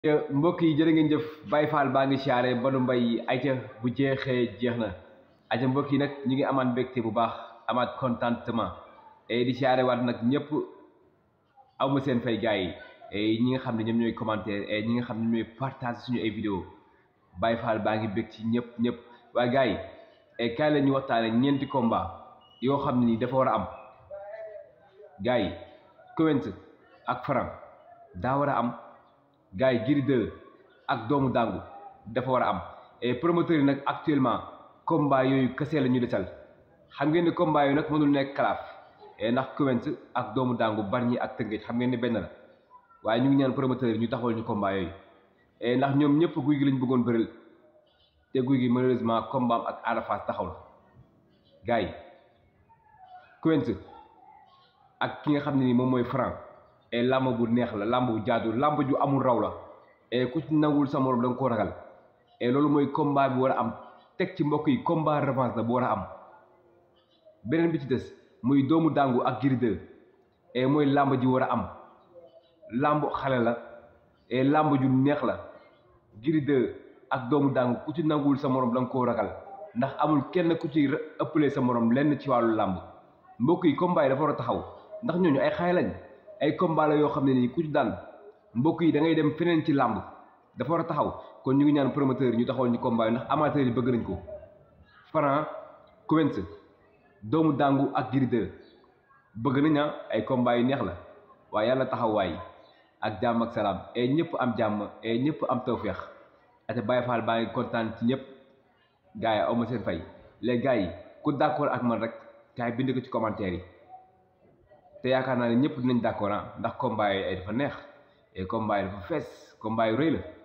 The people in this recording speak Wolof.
mbokk yi jërë ngeen jëf Baye Fall baa ngi siyaare Badou Mbaye ayca bu jeexee jeex na ayca mbokk yi nag ñu ngi amaat mbégte bu baax amaat contentement et di siyaare waat nag ñëpp aw ma seen fay gars yi et ñi nga xam ne ñoom ñooy commentaire et ñi nga xam ne ñooy partage suñu ay vidéo Baye Fall baa ngi bég ci ñëpp ñëpp waaye gars yi et kaay la ñu waxtaane ñeenti combat yoo xam ne nii dafa war a am gars yi Quench ak Franc daa war a am gars yi Gris 2 ak doomu dàngu dafa war a am et promoteur yi nag actuellement combat yooyu kese la ñu desal xam ngeen ni combat yooyu nag mënul nekk kalaaf et ndax Quench ak doomu dàngu Bargny ak Tëngéej xam ngeen ni benn la waaye ñu ngi ñaan promoteur yi ñu taxawal ñu combat yooyu et ndax ñoom ñëpp guy gi lañ bëggoon bëril te guy gi malheureusement combat am ak Ada Fass taxawul gars yi Quench ak ki nga xam ne ni moom mooy Franc et làmb bu neex la làmb bu jaadu làmb ju amul raw la et ku ci nangul sa morom da nga koo ragal et loolu mooy combat bi war a am teg ci mbokk yi combat revanche la bu war a am beneen bi ci des muy doomu dàngu ak Gris 2 et mooy làmb ji war a am làmb xale la et làmb ju neex la Gris 2 ak doomu dàngu ku ci nangul sa morom da nga koo ragal ndax amul kenn ku ci ëppalee sa morom lenn ci wàllu làmb mbokk yi combat yi dafa war a taxaw ndax ñooñu ay xaay lañ ay combat la yoo xam ne nii ku ci daan mbokk yi da ngay dem feneen ci làmb dafa war a taxaw kon ñu ngi ñaan promoteur yi ñu taxawal ñu combat yi ndax amateur yi bëgg nañ ko Franc Quench doomu dàngu ak Gris 2 bëgg nañ ah ay combat yu neex la waaye yàlla taxawaay ak jàmm ak salaam et ñëpp am jàmm et ñëpp am tawféex ate Baye Fall baa ngi kontaan ci ñëpp gars yi aw ma seen fay les gars yi ku d'accord ak man rek kaay bind ko ci commentaire yi te yaakaar naa ne ñëpp dinañ d'accord ndax combat yi ay dafa neex et combat yi dafa fees combat yu rëy la